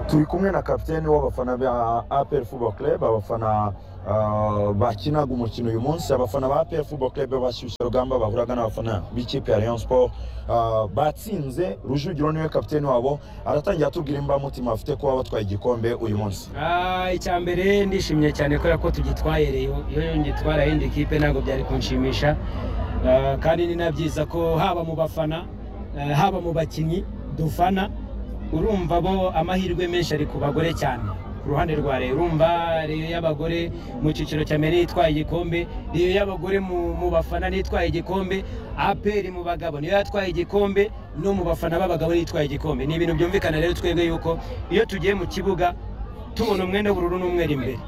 turi kumwe na kapitene w'abafana ba APR Football Club abafana uh, bakinaga umukino uyu munsi abafana ba APR Football Club bashyushya rugamba bahuraga n'abafana b'ikipe ya Rayon Sport uh, batsinze Rujugiro niwe kapitene wabo aratangira atubwira imbamutima afite kuba batwaye igikombe uyu munsi icya mbere ndishimye cyane kubera ko tugitwaye rero iyo ngitwara yindi kipe ntabwo byari kunshimisha Ah, kandi ni na byiza ko haba mu bafana eh, haba mu bakinnyi dufana urumva bo amahirwe menshi ari ku bagore cyane ku ruhande rwa Rayon urumva Rayon y'abagore mu cyiciro cya mbere yitwaye igikombe Rayon y'abagore mu, mu bafana nitwaye igikombe APR mu bagabo niyo yatwaye igikombe no mu bafana b'abagabo nitwaye igikombe ni ibintu byumvikana rero twebwe yuko iyo tugiye mu kibuga tubona umwenda w'ubururu n'umweru imbere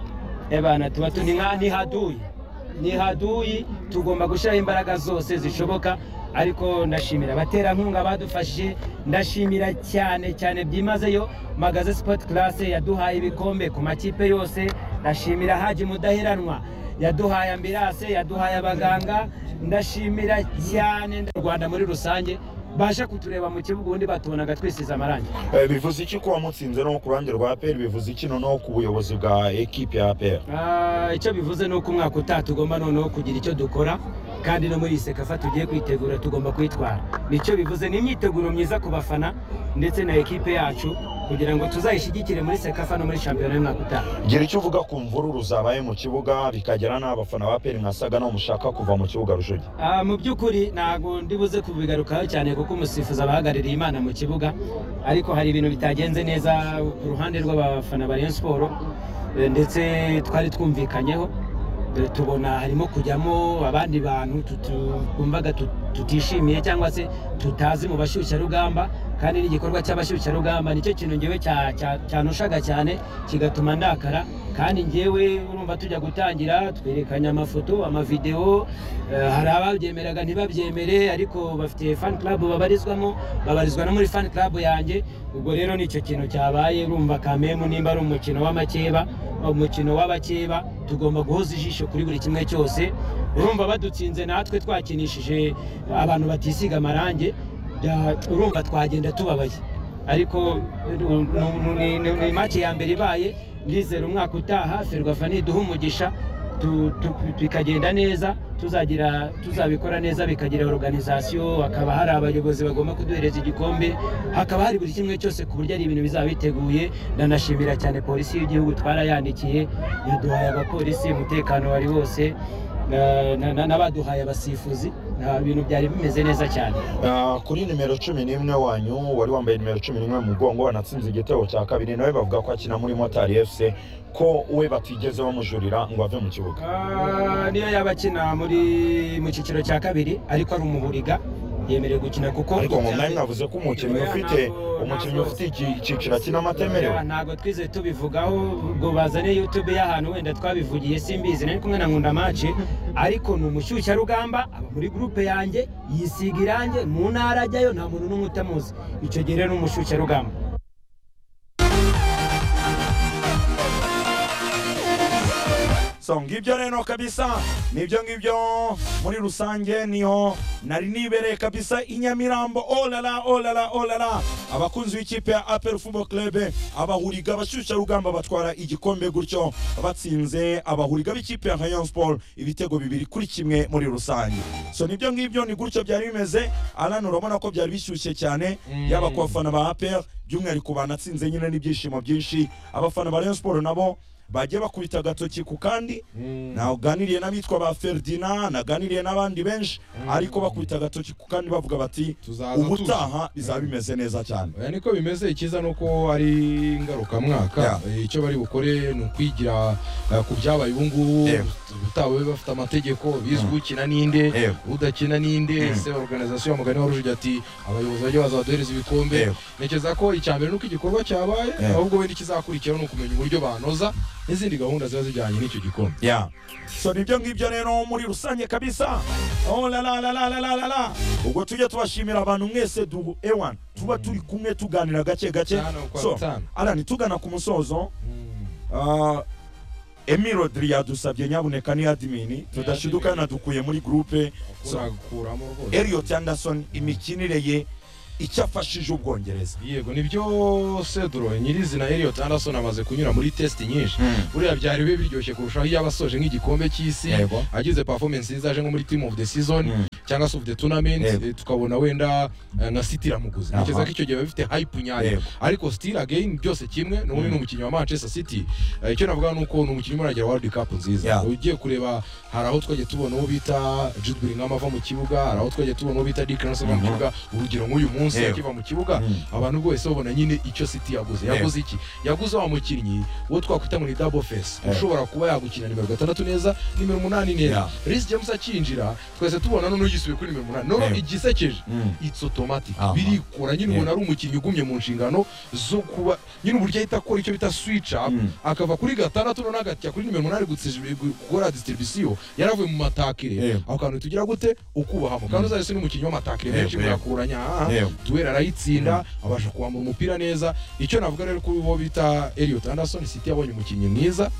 ebana tuba tu- ni nka- ni haduye ni haduyi tugomba gushyiraho imbaraga zose zishoboka ariko ndashimira abaterankunga badufashije ndashimira cyane cyane byimazeyo magaze sport class yaduhaye ibikombe ku makipe yose ndashimira haji mudaheranwa yaduhaye ambirase yaduhaye abaganga ndashimira cyane u rwanda muri rusange baje kutureba mu kibuga ubundi batubonaga twisize amarangi Eh, bivuze iki kuba mutsinze no ku ruhande rwa APR bivuze iki noneho ku buyobozi bwa ekipe ya APR Ah, icyo bivuze ni uko umwaka utaha tugomba noneho kugira icyo dukora kandi no muri iyi sekafa tugiye kwitegura tugomba kwitwara nicyo bivuze ni imyiteguro myiza ku bafana ndetse na ekipe yacu kugira ngo tuzayishyigikire muri sekafa no muri shampiyona y'umwaka utaha gira icyo uvuga ku mvururu zabaye mu kibuga bikagera n'abafana ba APR mwasaga naho mushaka kuva mu kibuga Rujugira Ah, mu by'ukuri ntabwo ndibuze kubigarukaho cyane kuko umusifuzi aba ahagarariye imana mu kibuga ariko hari ibintu bitagenze neza ku ruhande rw'abafana ba Rayon Sport eh, ndetse twari twumvikanyeho Eh, tubona harimo kujyamo abandi bantu tutu- twumvaga tut- tutishimiye cyangwa se tutazi mu bashyushyarugamba kandi n'igikorwa cy'abashyushyarugamba nicyo kintu ngewe cya- cya- cyanushaga cyane kigatuma ndakara kandi ngewe urumva tujya gutangira twerekanye amafoto amavidewo eh, hari ababyemeraga ntibabyemere ariko bafite fan club babarizwamo babarizwa no muri fan club yanjye ubwo rero nicyo kintu cyabaye urumva kamemu nimba ari umukino w'amakeba umukino w'abakeba tugomba guhoza ijisho kuri buri kimwe cyose urumva badutsinze natwe twakinishije abantu batisiga amarangi bya- urumva twagenda tubabaye ariko nu- nu- ni- ni ni make ya mbere ibaye ndizera umwaka utaha ferwafa niduha umugisha tu- tu- bikagenda neza tuzagira tuzabikora neza bikagira organization hakaba hari abayobozi bagomba kuduhereza igikombe hakaba hari buri kimwe cyose ku buryo ari ibintu bizaba biteguye ndanashimira cyane polisi y'igihugu twarayandikiye yaduhaye abapolisi umutekano wari wose na- na- na- n'abaduhaye abasifuzi Ah, ibintu byari bimeze neza cyane Ah, kuri nimero cumi n'imwe wanyu wari wambaye nimero cumi n'imwe mu mugongo wanatsinze igitego cya kabiri nawe bavuga ko akina muri motari fc ko we batigeze bamujurira ngo ave mu kibuga Ah, niyo yaba akina muri mu cyiciro cya kabiri ariko ari umuhuriga yemerewe gukina kuko ariko ngo mwari mwavuze ko umukinnyi Oya, ufite ntabwo- umukinnyi ntabwo- ufite iki- icyiciro akina amatemerewe Oya, ntabwo twize tubivugaho ngo bazane youtube y'ahantu wenda twabivugiye simbizi nari kumwe na nkunda mace ariko ni umushyushyarugamba aba muri gurupe yanjye yisiga irange mu ntara ajyayo nta muntu n'umwe utamuzi icyo gihe rero ni umushyushyarugamba so ngibyo rero kabisa nibyo ngibyo muri rusange niho nari nibereye kabisa i nyamirambo olala olala olala abakunzi b'ikipe ya apel football club abahuriga abashyushyarugamba batwara igikombe gutyo batsinze abahuriga b'ikipe ya rayon sport ibitego bibiri kuri kimwe muri rusange so nibyo ngibyo ni gutyo byari bimeze alan urabona ko byari bishyushye cyane yaba ku bafana ba apel by'umwihariko banatsinze nyine n'ibyishimo byinshi abafana ba rayon sport nabo bagiye bakubita agatoki ku kandi naganiriye n'abitwa ba ferdinand naganiriye n'abandi benshi ariko bakubita agatoki ku kandi bavuga bati Tuzaza ubutaha bizaba bimeze neza cyane Oya, niko bimeze icyiza ni uko ari ngarukamwaka Yeah. Eh, icyo bari bukore ni ukwigira eh, ku byabaye ubu ngubu Yego. utawe bafite amategeko bizwi ukina ninde Yego. udakina ninde ese organizasiyo ya mugani wa rujigi ati abayobozi bajya bazaduhereza ibikombe Yego. ntekereza ko icya mbere ni uko igikorwa cyabaye Yego. ahubwo wenda ikizakurikiraho ni ukumenya uburyo banoza n'izindi gahunda ziba zijyanye n'icyo gikombe ya so nibyo ngibyo rero muri rusange kabisa oh la la la la la la la la ubwo tujye tubashimira abantu mwese du ewan tuba turi kumwe tuganira gake gake Cyane ukwa so bitanu. alani tugana ku musozo Uh, Emi Rodri yadusabye nyabuneka ni admini tudashidukana dukuye muri groupe So- urakuramo rwose Elliot Anderson imikinire ye icyo afashije ubwongereza yego nibyo cedro nyirizina Elliot Anderson amaze kunyura muri test nyinshi buriya byari bibe biryoshye kurushaho iyo aba asoje nk'igikombe cy'isi Yego. agize performance nziza aje nko muri team of the season cyangwa se of the tournament Yego. eh, tukabona wenda eh, nka City iramuguze Aha. ntekereza ko icyo gihe biba bifite hype nyayo Yego. ariko still again byose kimwe n'ubundi ni umukinnyi wa Manchester City Eh, icyo navuga ni uko ni umukinnyi umaragira World Cup nziza Yeah. ugiye kureba hari aho twagiye tubona uwo bita Jude Bellingham ava mu kibuga hari aho twagiye tubona uwo bita Declan Rice ava mu Mhm. kibuga urugero nk'uyu munsi Yego. akiva mu kibuga Mm. abantu bose babona nyine icyo City yaguze Yego. yaguze iki yaguze wa mukinnyi wo twakwita ngo ni double face Yego. ushobora kuba yagukina nimero gatandatu neza nimero umunani neza Yeah. Reece James akinjira twese tubona none ugisubiye kuri nimero umunani none Yego. igisekeje Mm. it's automatic Aha. birikora nyine umuntu Yego. ari umukinnyi ugumye mu nshingano zo kuba nyine uburyo ahita akora icyo bita switch up Mm. akava kuri gatandatu none agatya kuri nimero umunani gutsij- gukora distribution yaravuye mu matakire Yego. aho kantu tugira gute ukubahamo kandi uzahise n'umukinnyi w'amatakire menshi Yego, yego. birakuranya aha Yego. duwera arayitsinda abasha kuwambura umupira neza icyo navuga rero kuri bo bita Elliot Anderson City yabonye umukinnyi mwiza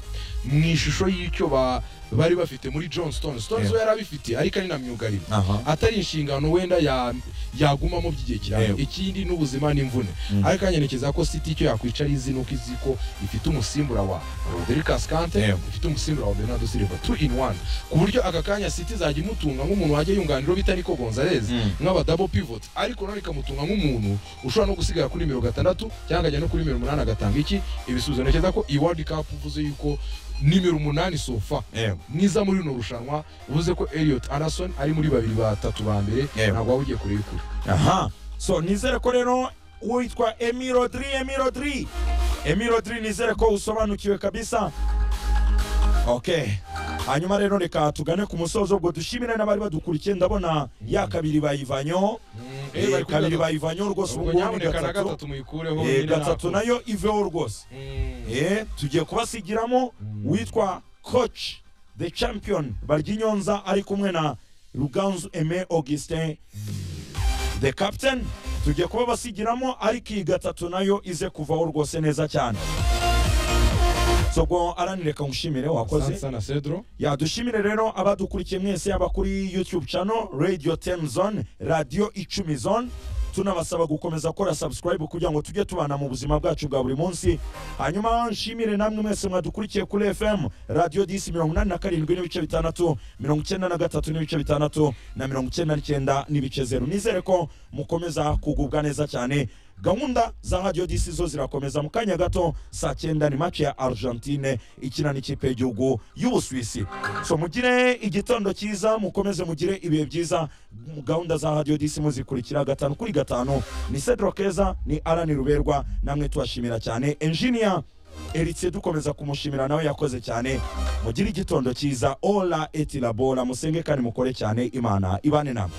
mu ishusho y'icyo ba- bari bafite muri John Stones Stones Yego. we yari abifite ariko ari na myugariro aha atari inshingano wenda ya- yagumamo by'igihe Yego. kirambye ikindi n'ubuzima n'imvune Mm. ariko anyerekeza ko City icyo yakwicara izi ni uko izi ko ifite umusimbura wa Rodriguez Kante Yego. ifite umusimbura wa Bernardo Silva two in one ku buryo aka kanya City izajya imutunga nk'umuntu wajya yunganira bita Nico Gonzalez Mm. nk'abadabo pivot ariko none ikamutunga nk'umuntu ushobora no gusigara kuri nimero gatandatu cyangwa akajya no kuri nimero umunani agatanga iki ibisubizo ntekereza ko iyi world cup uvuze yuko nimero umunani sofa Yego. mwiza muri runo rushanwa uvuze ko Elliot Anderson ari muri babiri batatu ba mbere Yego. ntabwo waba ugiye kureba kure aha so nizere ko rero uwo yitwa emi rodri emi rodri emi rodri nizere ko usobanukiwe kabisa okay hanyuma rero reka tugane ku musozo ubwo dushimire n'abari badukurikiye ndabona ya kabiri bayivanyeho Eh, bari kuri kabiri gatatu. bayivanyeho rwose ubu ngubu ubwo ni nyamuneka na gatatu gatatu muyikureho Eh, nyine gatatu ntabwo. nayo iveho rwose Mm. Eh, tugiye kubasigiramo witwa coach the champion baryinyonza ari kumwe na ruganzu eme augustin the captain tugiye kuba basigiramo ariko iyi gatatu nayo ize kuvaho rwose neza cyane sobwo aranireka ngushimire wakoze Sansa na Cedro yadushimire rero abadukurikiye mwese yaba kuri youtube channel radio 10 zone radio icumi zone tunabasaba gukomeza gukora subscribe kugira ngo tujye tubana mu buzima bwacu bwa buri munsi hanyuma nshimire namwe mwese mwadukurikiye kuri fm radio disi mirongo inani na karindwi n'ibice bitandatu mirongo icyenda na gatatu n'ibice bitandatu na mirongo icyenda n'icyenda n'ibice zeru nizere ko mukomeza kugubwa neza cyane gahunda za radio disi zo zirakomeza mu kanya gato saa cyenda ni mace ya argentine ikina n'ikipe y'igihugu y'ubusuwisi so mugire igitondo cyiza mukomeze mugire ibihe byiza mu gahunda za radio disi muzikurikira gatanu kuri gatanu ni cedro keza ni arani ruberwa namwe tubashimira cyane engineer Eritie dukomeza kumushimira nawe yakoze cyane mugire igitondo cyiza ola eti labora musenge kandi mukore cyane imana ibane namwe